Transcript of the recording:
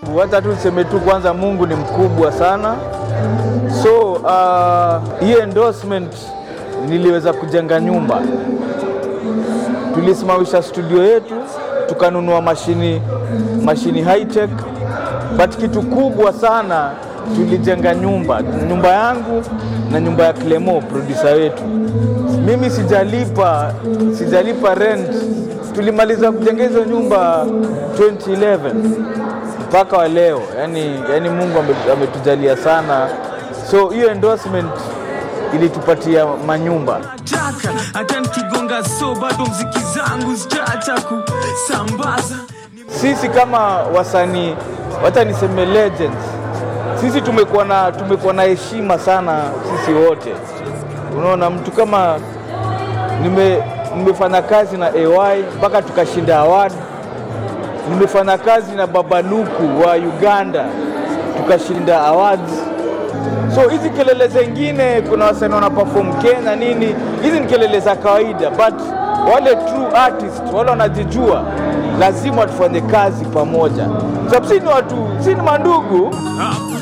Wacha tu tuseme tu kwanza, Mungu ni mkubwa sana. So uh, hii endorsement niliweza kujenga nyumba, tulisimamisha studio yetu, tukanunua mashini mashini high tech, but kitu kubwa sana tulijenga nyumba, nyumba yangu na nyumba ya Clemo producer wetu. Mimi sijalipa sijalipa rent, tulimaliza kujenga hizo nyumba 2011 mpaka wa leo. Yani, yani Mungu ame- ametujalia sana, so hiyo endorsement ilitupatia manyumba. nataka hata nikigonga so bado mziki zangu sitaacha kusambaza Sisi kama wasanii, wacha niseme legends, sisi tumekuwa na tumekuwa na heshima sana sisi wote. Unaona, mtu kama nime, nimefanya kazi na AY mpaka tukashinda award. Nimefanya kazi na Babaluku wa Uganda tukashinda awards. So hizi kelele zingine, kuna wasanii wana perform Kenya nini, hizi ni kelele za kawaida, but wale true artist wale wanajijua, lazima tufanye kazi pamoja, sababu si ni watu, si ni mandugu.